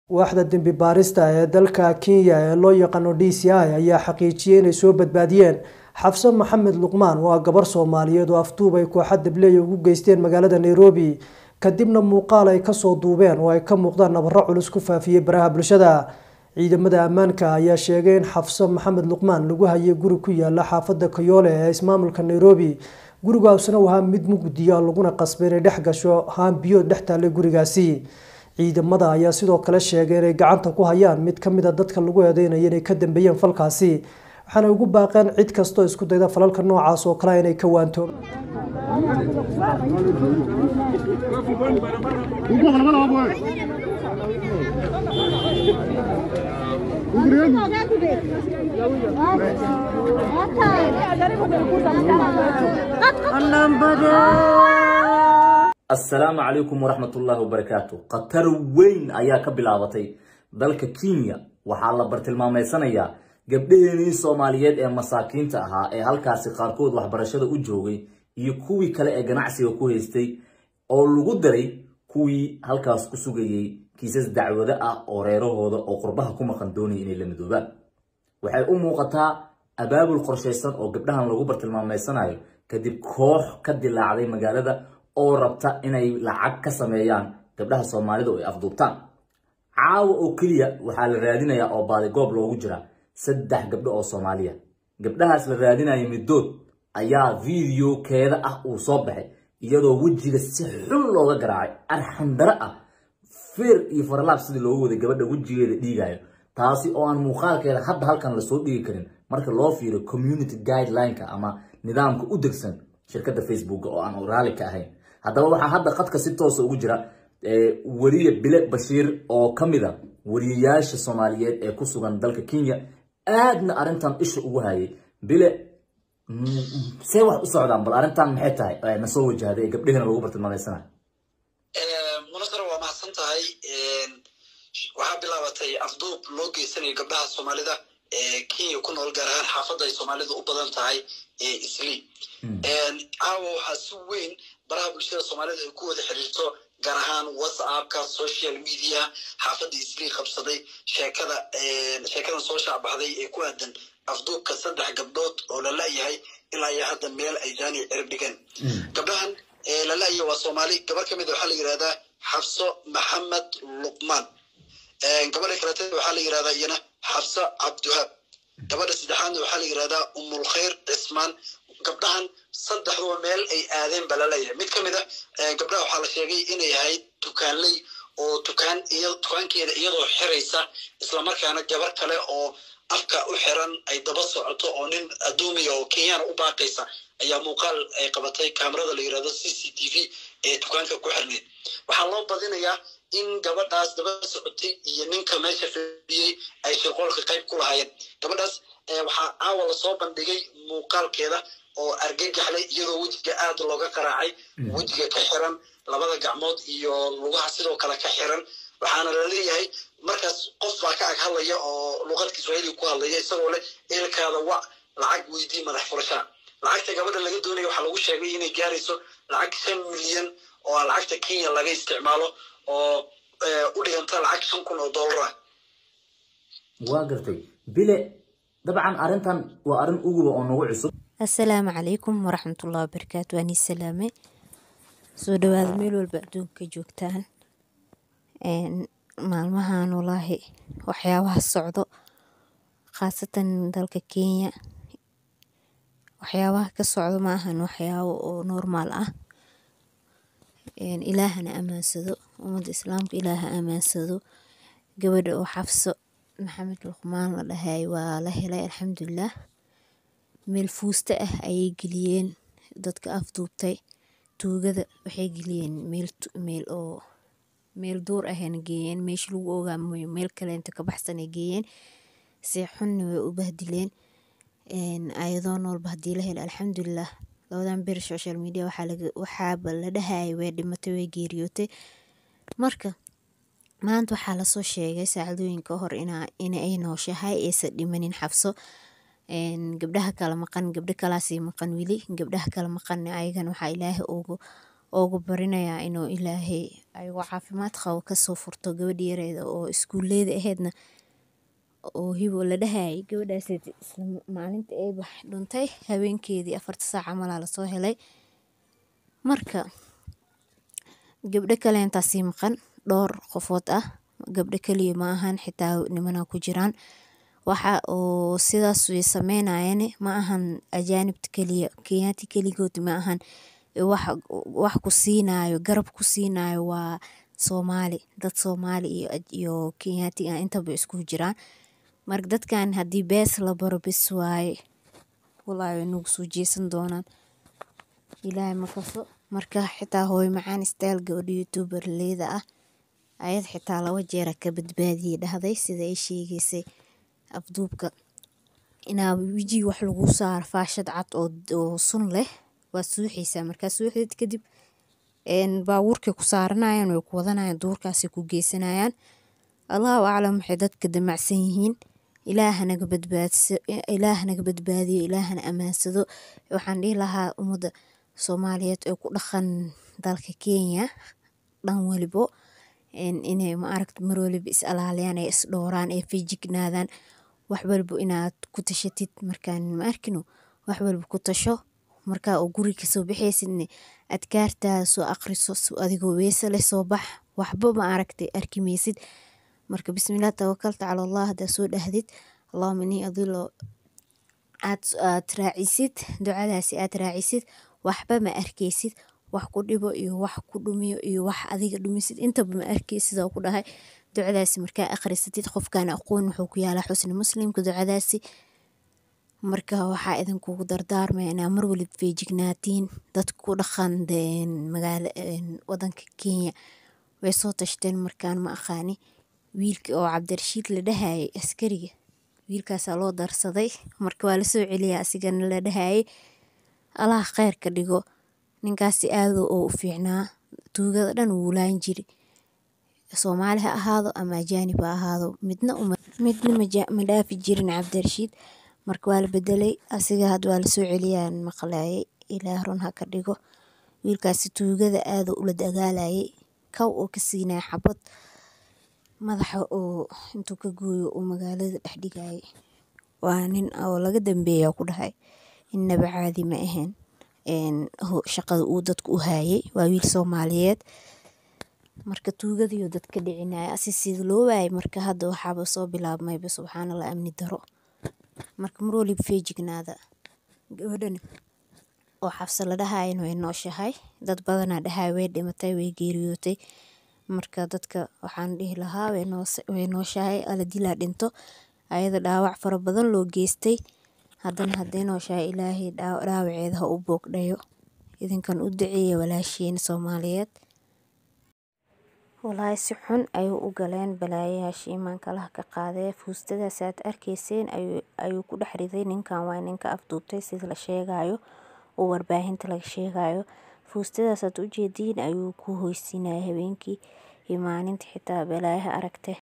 waaxda dembi baarista ee dalka kenya ee loo yaqaano d c i ayaa xaqiijiyey inay soo badbaadiyeen xafso maxamed luqmaan oo ah gabar soomaaliyeed oo afduub ay kooxa dableeya ugu geysteen magaalada nairobi kadibna muuqaal ay kasoo duubeen oo ay ka muuqdaan nabaro culus ku faafiyey baraha bulshada ciidamada ammaanka ayaa sheegay in xafso maxamed luqmaan lagu hayay guri ku yaala xaafada kayoole ee ismaamulka nairobi gurigaasna ahaa mid mugdiya laguna qasbay inay dhex gasho haan biyood dhex taallay gurigaasi ciidamada ayaa sidoo kale sheegay inay gacanta ku hayaan mid kamid a dadka lagu eedeynaya inay ka dambeeyeen falkaasi waxaana ugu baaqeen cid kastoo isku dayda falalka noocaas oo kale inay ka waanto assalaamu calaykum waraxmatullaahi wabarakaatu khatar weyn ayaa ka bilaabatay dalka kenya waxaa la bartilmaameysanayaa gabdhaheenii soomaaliyeed ee masaakiinta ahaa ee halkaasi qaarkood waxbarashada u joogay iyo kuwii kale ee ganacsiga ku haystay oo lagu daray kuwii halkaas ku sugayay kiisas dacwado ah oo reerahooda oo qurbaha ku maqan doonaya inay la midoobaan waxay u muuqataa abaabul qorshaysan oo gabdhahan lagu bartilmaameysanayo kadib koox ka dilaacday magaalada oo rabta inay lacag ka sameeyaan gabdhaha soomaalida oo ay afduubtaan caawa oo keliya waxaa la raadinayaa oo baadigoob loogu jira saddex gabdho oo soomaaliya gabdhahaas la raadinaya middood ayaa videokeeda ah uu soo baxay iyadoo wejiga si xun looga garaacay arxandaro ah feer iyo faralaab sidii loogu waday gabadha wejigeeda dhiigayo taasi oo aan muuqaalkeeda hadda halkan lasoo dhigi karin marka loo fiiriyo community guideline-ka ama nidaamka u degsan shirkadda facebook oo aan raali ka ahayn haddaba waxaa hadda qadka si toosa ugu jira weriye bile bashiir oo ka mid a weriyayaasha soomaaliyeed ee ku sugan dalka kenya aadna arrintan isha ugu hayay bile see wax u socdaan bal arrintan maxay tahay na soo wajahday ee gabdhehena lagu bartilmaameysanayo munasar waa mahadsan tahay waxaa bilaabatay afduub loo geysanayo gabdhaha soomaalida ee kenya ku nool gaar ahaan xaafadda ay soomaalidu u badan tahay ee isli caawa waxaa si weyn baraha bulshada soomaalida ay ku wada xiriirto gaar ahaan whatsappka social media xaafadda isli qabsaday sheekada sheekadan soo shaacbaxday ee ku aadan afduubka saddex gabdhood oo la la-yahay ilaa iyo hadda meel ay jaani cirib dhigeen gabdhahan la la-yahay waa soomaali gabar ka mid a waxaa la yihahdaa xabso maxamed luqmaan gabadha kalete waxaa la yihahdaa iyana xabso cabdiwahaab gabadha saddexaadna waxaa la yihahdaa umulkhayr cismaan gabdhahan saddexduba meel ay aadeen ba laleeyahay mid ka mid a gabdhaha waxaa la sheegay inay ahayd dukaanley oo dukaan dukaankeeda iyadoo xiraysa islamarkaana gabar kale oo afka u xiran ay daba socoto oo nin addoomiya oo kenyana u baaqaysa ayaa muuqaal ay qabatay kamerada la yirahdo c c t v ee dukaanka ku xirneyd waxaa loo badinayaa in gabadhaas daba socotay iyo ninka meesha fadhiyey ay shirqoolka qayb ku lahaayeen gabadhaas waxaa caawa lasoo bandhigay muuqaalkeeda oo argagaxlay iyadoo wejiga aad looga qaraacay wejiga ka xiran labada gacmood iyo lugaha sidoo kale ka xiran waxaana laleeyahay markaas qof baa ka ag hadlaya oo luqadka swahili ku hadlaya isagoo leh eelkaada wac lacag weydii madax furashaa lacagta gabadha laga doonaya waxaa lagu sheegay inay gaarayso lacag shan milyan oo lacagta kenya laga isticmaalo oo u dhiganta lacag shan kun oo dollar ah waa gartay bile dabcan arrintan waa arrin uguba oo nagu cusub assalaamu calaykum waraxmatullahi wabarakaatu waanii salaame soo dhawaada meel walba adduunka joogtaan maalmahan walaahi waxyaabaha socdo khaasatan dalka kenya waxyaabaha ka socdo ma ahan waxyaabo oo normaal ah ilaahana amaansado ummadda islaamka ilaaha amaansado gabadha oo xafso maxamed luqmaan la dhahay waa la helay alxamdulilah meel fuusta ah ayay geliyeen dadka afduubtay tuugada waxay geliyeen meel oo meel duur ahayna geeyeen meesha lagu ogaamayo meel kaleenta ka baxsanay geeyeen si xunna way u bahdileen ayadoo noolba haddii la helo alxamdulilah labadan bir social media waxaaba la dhahayay way dhimatay way geeriyootay marka maanta waxaa lasoo sheegay saacadooyinka hor in ay nooshahay aysan dhimanin xabso gabdhaha kala maqan gabdho kalaasii maqan weli gabdhaha kala maqan ayagana waxaa ilaahay ugu oogu barinayaa inuu ilaahay ayagoo caafimaad qabo kasoo furto gabadhi yareeda oo iskuuleyda aheedna oo hibo la dhahayay gabadhaas isla maalinta ay bax dhuntay habeenkeedii afarta saac camalaa lasoo helay marka gabdho kaleentaa sii maqan dhowr qofood ah gabdho kaliya ma ahan xitaa nimana ku jiraan waxa oo sidaas way sameynayeen ma ahan ajaanibta kaliya kenyaati kaligood ma ahan wax ku siinayo garab ku siinayo waa soomaali dad soomaali iyo kenyaati ah intaba isku jiraan marka dadkan haddii bees la baro bes waaye wallaahi way nagu soo jeesan doonaan ilaahay ma kaso marka xitaa hooyo macaan style gabadha youtuberleyda ah ayad xitaa laba jeera ka badbaadiyey dhahday sida ay sheegeysay afduubka inaa wejiga wax lagu saaro faashad cad oo sun leh waa suuxaysaa markaa suuxdeed kadib baabuurkay ku saaranayaan way ku wadanayaan duurkaasay ku geysanayaan allahu aclam waxay dadka damacsan yihiin ilaahanaga badbaadso ilaahanaga badbaadiyo ilaahana ammaansado waxaan dhihi lahaa ummadda soomaaliyeed ee ku dhaqan dalka kenya dhan walibo inay ma aragta mar waliba is alaaliyaan ee is dhowraan ee feejignaadaan wax walbo inaad ku tashatid markaan ma arkino wax walba ku tasho markaa oo guri kasoo baxaysidne adkaartaada soo aqriso adigoo weese leh soo bax waxba ma aragtay arki maysid marka bismillaah tawakalta cala allah haddaa soo dhahdid allahuma inii adilo aad aad raacisid ducadaasi aad raacisid waxba ma arkaysid wax ku dhibo iyo wax ku dhumiyo iyo wax adiga dhumisid intaba ma arkaysid oo ku dhahay ducadaasi markaa akhrisatid qofkaan aqoon wuxuu ku yaalaa xusni muslimka ducadaasi marka waxaa idinkugu dardaarmaya inaa mar waliba feejignaatiin dadka ku dhaqan magaala wadanka kenya way soo tashteen markaan ma aqaani wiilka oo cabdirashiid la dhahayay askariga wiilkaasaa loo darsaday marka waa lasoo celiyaa asigana la dhahayay allah kheyr ka dhigo ninkaasi aado oo u fiicnaa tuugada dhan wuu laan jiri soomaali ha ahaado ama ajaanib ha ahaado midna midna ma dhaafi jirin cabdirashiid marka waa la bedelay asiga had waa lasoo celiyaan maqlaayay ilaah run ha ka dhigo wiilkaasi tuugada aado ula dagaalayay kow oo ka siinaya xabad madaxa oo intuu ka gooyo uu magaalada dhex dhigayay waa nin oo laga dambeeya ku dhahay innaba caadi ma ahayn shaqada uu dadka u haayay waa wiil soomaaliyeed marka tuugadiiyo dadka dhicinaya asi sida loo waayay marka hadda waxaaba soo bilaabmayba subxaanallah amni daro marka mar waliba feejignaada gabadhan oo xabsa la dhahayan way nooshahay dad badanaa dhahay way dhimatay way geeriyootay marka dadka waxaan dhihi lahaa way nooshahay ala dilaa dhinto ayada dhaawac fara badan loo geystay haddana hadday nooshahay ilaahay dhaawaceeda ha u boogdhayo idinkan u duceeya walaashiin soomaaliyeed walaahi si xun ayuu u galeen balaayayaashii iimaankalaha ka qaadee fuustadaas aad arkayseen ayuu ku dhex riday ninkan waa ninka afduubtay sida la sheegayo oo warbaahinta laga sheegayo fuustadaas aad ujeediin ayuu ku hoysiinaya habeenkii iyo maalinta xitaa balaayaha aragte